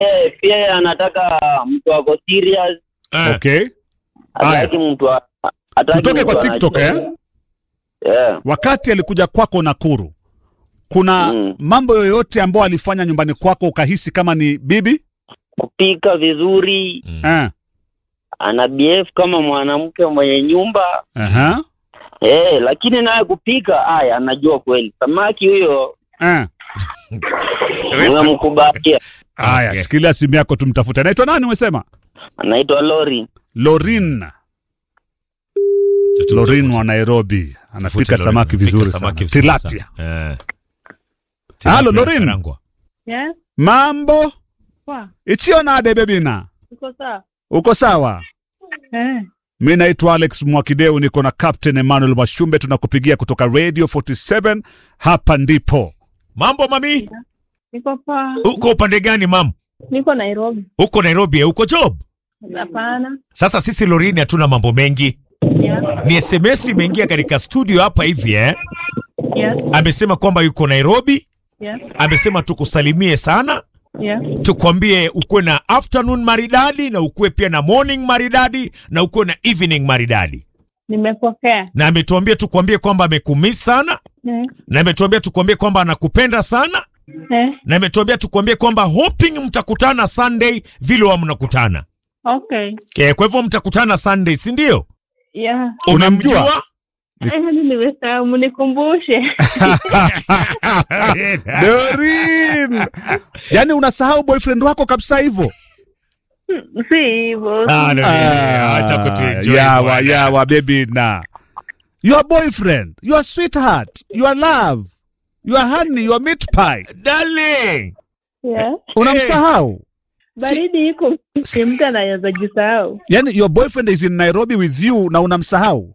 yeye pia yeye anataka mtu ako serious, Eh, Okay. Haya. hataki mtu a- hataki Tutoke mtu kwa TikTok, anacheza. Yeah. Wakati alikuja kwako Nakuru, kuna Mm. mambo yoyote ambayo alifanya nyumbani kwako ukahisi kama ni bibi? Kupika vizuri, Eh. ana behave kama mwanamke mwenye nyumba Aha. eh, lakini naye kupika haya anajua kweli. Samaki huyo Eh. unamkubalia, Haya, Okay. shikilia simu yako tumtafute. Anaitwa nani umesema? anaitwa Lori. Lorin. Lorin wa Nairobi. Anapika Tafute samaki Lorin, vizuri anapika sana. samaki vizuri Tilapia. sana. Eh. Halo, Tilapia Lorin. karangwa. Yes, Mambo? poa. Ichio nade bebina. Uko sawa? Uko sawa? Eh, Mi naitwa Alex Mwakideu, niko na Captain Emmanuel Mashumbe, tunakupigia kutoka Radio 47. Hapa ndipo Mambo mami, niko poa. uko upande gani mam? Niko Nairobi. Uko Nairobi, eh? uko job? Hapana. Sasa sisi Lorini hatuna mambo mengi, Yeah, ni SMS imeingia katika studio hapa hivi eh? yeah, Amesema kwamba yuko Nairobi, yeah, amesema tukusalimie sana, yeah. tukwambie ukuwe na afternoon maridadi na ukuwe pia na morning maridadi na ukuwe na evening maridadi, Nimepokea. na ametuambia tukwambie kwamba amekumiss sana, Eh, na ametuambia tukwambie kwamba anakupenda sana, eh, na ametuambia tukwambie kwamba hoping mtakutana Sunday vile wa mnakutana. okay. Okay, kwa hivyo mtakutana Sunday, si ndio? Yeah. Unamjua? Eh, nimesahau, mnikumbushe. Lorin. Yaani unasahau boyfriend wako kabisa hivyo? Si hivyo. Ah, no, Ah, acha kutuenjoy yawa bwana. yawa baby na your boyfriend your sweetheart your love your honey your meat pie Darling. Yeah. unamsahau Baridi iko ni mtu anaweza jisahau. yani your boyfriend is in nairobi with you na unamsahau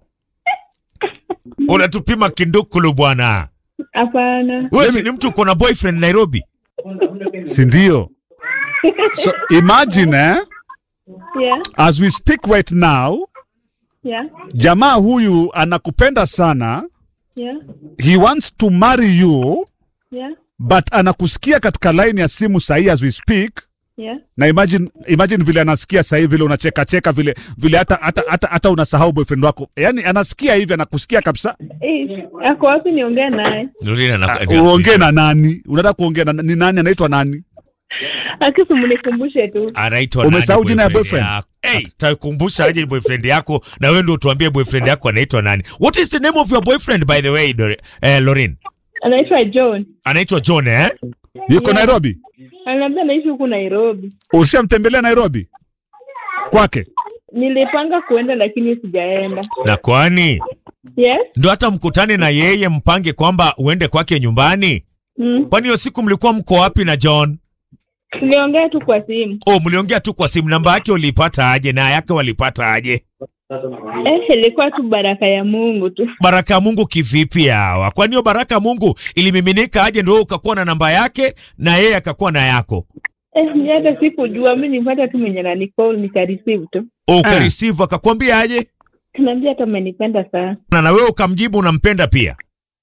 Unatupima kindukulu bwana. Hapana. Wewe si ni mtu uko na boyfriend Nairobi? si ndio so imagine eh, Yeah, as we speak right now yeah, jamaa huyu anakupenda sana yeah, he wants to marry you yeah, but anakusikia katika line ya simu sahii as we speak yeah. na imagine, imagine vile anasikia sahii vile unacheka cheka vile vile hata hata hata, hata unasahau boyfriend wako yani anasikia hivi anakusikia kabisa Eh, ako wapi niongee naye? Lorena Ah, uongee na nani unataka kuongea na ni nani anaitwa nani Akisi mnikumbushe tu. anaitwa Umesahau nani jina ya boyfriend boyfriend? yako? Hey, takumbusha aje ni boyfriend yako na wewe ndio utuambie boyfriend yako anaitwa nani. What is the name of your boyfriend by the way, Dor- eh, Lorin? Anaitwa John. Anaitwa John eh? yuko Yeah. nairobi Ananiambia anaishi huku Nairobi. ushamtembelea nairobi kwake Nilipanga kuenda lakini sijaenda. Na kwani Yes? ndo hata mkutane na yeye mpange kwamba uende kwake nyumbani? Mm. Kwani hiyo siku mlikuwa mko wapi na John? Tuliongea tu kwa simu. Oh, mliongea tu kwa simu. Namba yake uliipata aje na yake walipata aje? Eh, ilikuwa tu baraka ya Mungu tu. Baraka ya Mungu kivipi hawa? Kwani hiyo baraka ya Mungu ilimiminika aje ndio wewe ukakuwa na namba yake na yeye akakuwa na yako? Eh, mi hata sikujua, mi nipata tu mwenye nanicall nikareceive tu. Oh, ukareceive akakwambia aje? Naambia hata umenipenda sana. Na na wewe ukamjibu unampenda pia.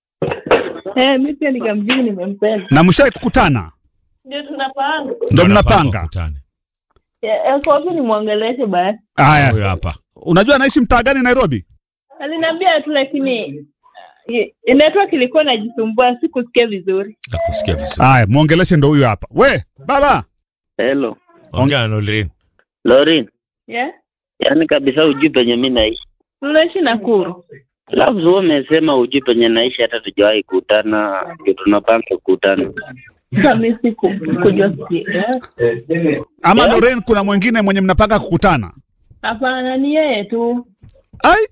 Eh, mi pia nikamjibu nimempenda. na mshai kukutana Ndio tunapanga. ndo mnapanga wakutane. Eh, kwa hivyo nimwongeleshe basi. haya Huyo hapa. unajua anaishi mtaa gani nairobi Aliniambia tu lakini eh, network ilikuwa najisumbua, sikusikia vizuri. Nakusikia vizuri. haya mwongeleshe ndo huyo hapa we baba Hello. Ongea na Lorin. Lorin, Yeah? yaani kabisa ujui penye mi naishi. Tunaishi Nakuru. Alafu wewe umesema ujui penye naishi hata tujawahi kutana, ndio tunapanga kukutana. Sasa mi siku kujua si. ama Lorraine kuna mwingine mwenye mnapanga kukutana Hapana, ni yeye tu. ai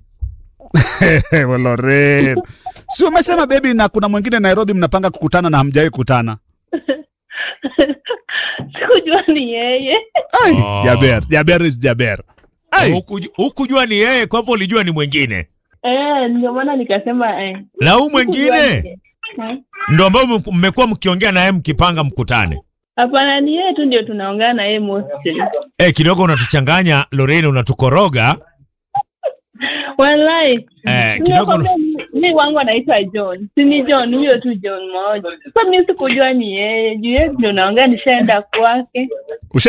We Lorraine si umesema bebi na kuna mwingine nairobi mnapanga kukutana na hamjawahi kukutana Sikujua ni yeye. ai Oh. jaber jaber is jaber ai Huku- Hukujua ni yeye, kwa hivyo ulijua ni mwingine. Eh, ndio maana nikasema eh. Na huu sikujua ni mwingine yeye. Eh? ndo ambao mme- mmekuwa mkiongea naye mkipanga mkutane. Hapana, ni yeye tu ndio tunaongea na yeye mostly. Eh, kidogo unatuchanganya Lorraine, unatukoroga. Wallahi. Eh, kidogo Nimekwambia mi wangu anaitwa John, si ni John huyo tu John moja. Sasa mi sikujua ni yeye, juu yeye ndio naongea nishaenda kwake.